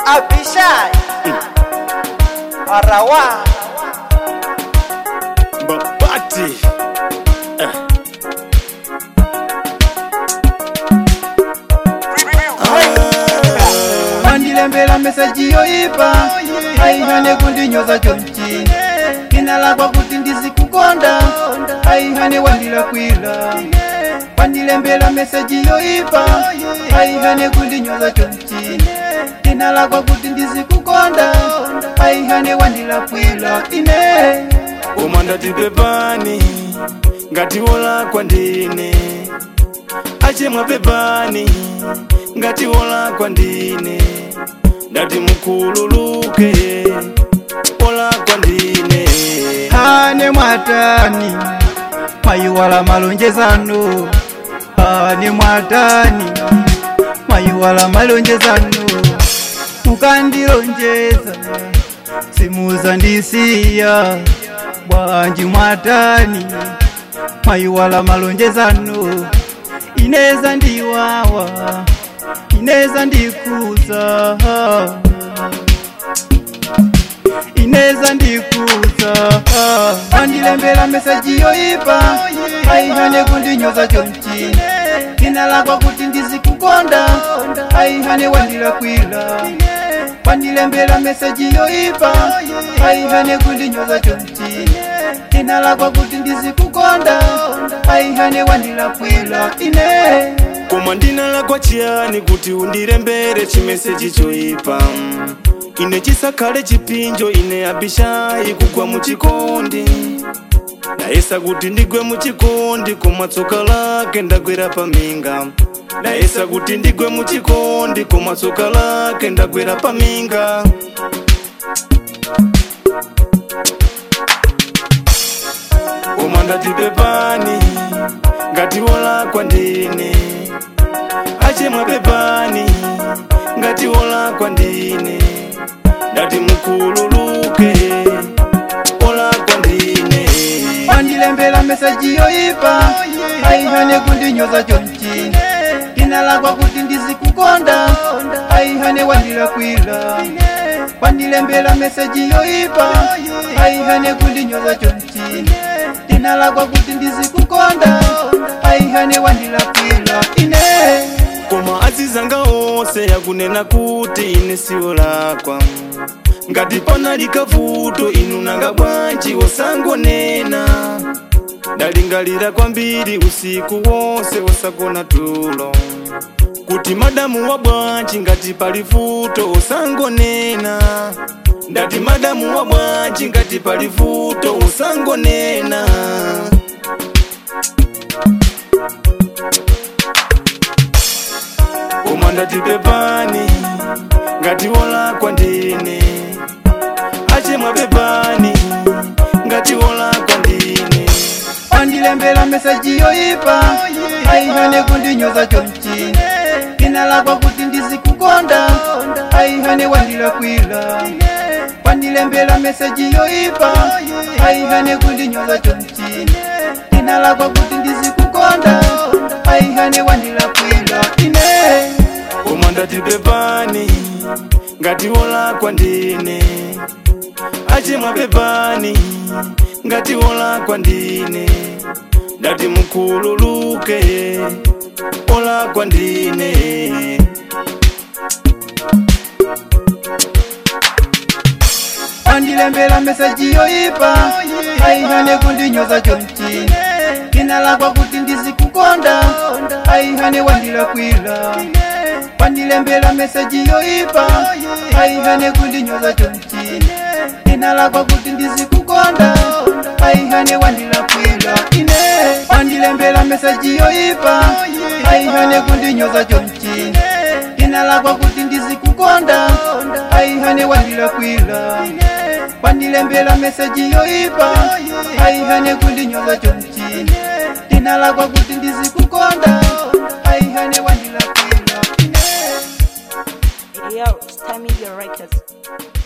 Abishai Arawa Babati mandilembela mesaji yoipa aihane kundinyoza chonchi inalakwa kuti ndizikukonda aihane wandila kwila wandilembela mesaji yoipa aihane kundinyoza chonchi inalakwa kuti ndizikukonda aihane wandila kwila ine umandati pepani ngati wolakwa ndine achemwa pepani ngati wolakwa ndine ndati mukhululuke wolakwa ndine ane mwatani mayiwala malonjezano ane mwatani mayiwala malonjezano mukandilonjeza simuza ndisiya bwanji mwatani mayiwala malonjezano ineza ndiwawa ineza ndikuza ineza ndikuza wandilembela mesaji yoipa aihane kundinyoza chonchi inalakwa kuti ndizikukonda aihane wandila kwila wandilembela mesaji yoipa aihane kundinyoza chonchi inalakwa kuti ndizikukonda aihane wandila kwila ine koma ndinalakwa chiyani kuti undilembere chimeseji choipa ine chisakhale chipinjo ine abishayi kugwa muchikondi ndayesa kuti ndigwe muchikondi koma tsoka lake ndagwera paminga ndayesa kuti ndigwe muchikondi koma tsoka lake ndagwera paminga koma ndati pepani ngati wolakwa ndine achemwa pepani ngati wolakwa ndine ndati mukhululuke wolakwa ndine wandilembela mesaji yoipa aihane kundinyoza chonchi inalakwa kuti ndizikukonda aihane wandila kwila wandilembela mesaji yoipa aihane kundinyoza chonchi inalakwa kuti ndizikukonda aihane wandila kwila ine koma azizanga onse yakunena kuti ine siwo lakwa ngati panali kavuto inu nanga bwanji osangonena ndalingalira kwambiri usiku wonse osagona tulo kuti madamu wa bwanji ngati pali vuto osangonena ndati madamu wa bwanji ngati pali vuto osangonena koma ndati pepani ngati wolakwa ndine achemwa pepani ngati wolakwa ndine wandilembela mesaji yoipa aihane kundinyoza chonchi inalakwa kuti ndizikukonda aihane wandila kwila wandilembela mesaji yoipa aihane kundinyoza chonchi inalakwa kuti ndizikukonda aihane wandila kwila ine koma ndati pepani ngati wolakwa ndine achemwa pepani ngati wolakwa ndine ndati mukhululuke wolakwa ndine wandilembela mesaji yoipa aihane kundinyoza chonchi inalakwa kuti ndizikukonda aihane wandila kwila wandilembela mesaji yoipa aihane kundinyoza chonchi inalakwa kuti ndizikukonda aihane wandila kwila ine wandilembela mesaji yoipa aihane kundinyoza chonchi inalakwa kuti ndizikukonda aihane wandila kwila wandilembela mesaji yoipa aihane kundinyoza chonchi inalakwa kuti ndizikukonda aihane wandila kwila ine Yo, it's Time Media Records.